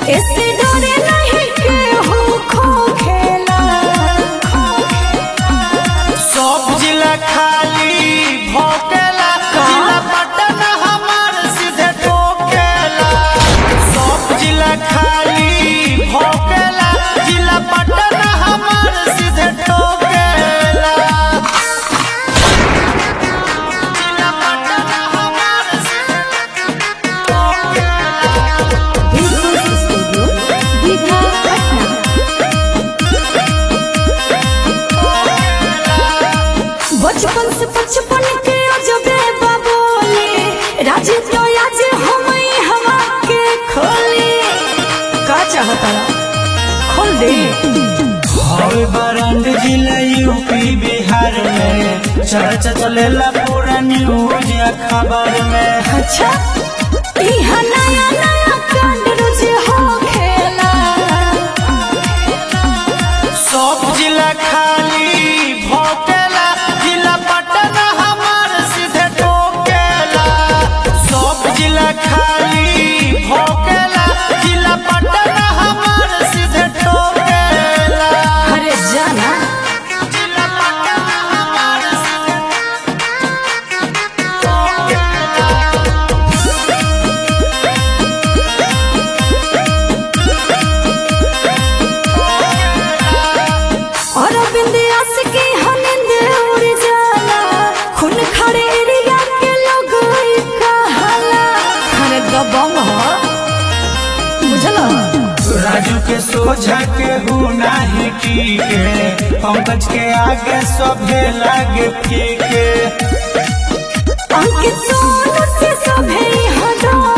ऐसे डरे नहीं केहू खो खेला सब जिला खाली भोकेला जिला पटन हमार सीधे ठोकेला सब जिला खाली भोकेला जिला पटन हमार सीधे ठोकेला जिला पटन हमार सीधे ठोकेला स्टूडियो दीघा पटना बचपन से बचपन के अजबे बाबोले राज तो आज हम हवा के खोले का चाहता खोल दे हवे बरंड जिला यूपी बिहार में चर्चा चलेला पूरा न्यूज या खबर में अच्छा इहा नया नया कांड रोज हो खेला सब जिला खाली भोकेला जिला पटन हमार सीधे ठोकेला सब जिला खाली भोकेला जिला पटन हमार सीधे ठोकेला अरे जाना जिला पटन हमार सीधे ठोकेला और बिंदियास की हनिंद उड़ जाला खून खड़े एरिया के लोग ई कहाला अरे दबंग हो बुझला राजू के सोझा के हूँ नाही टीके पंकज के आगे सभे लागे फीके अंकित सोनू से सभे हटा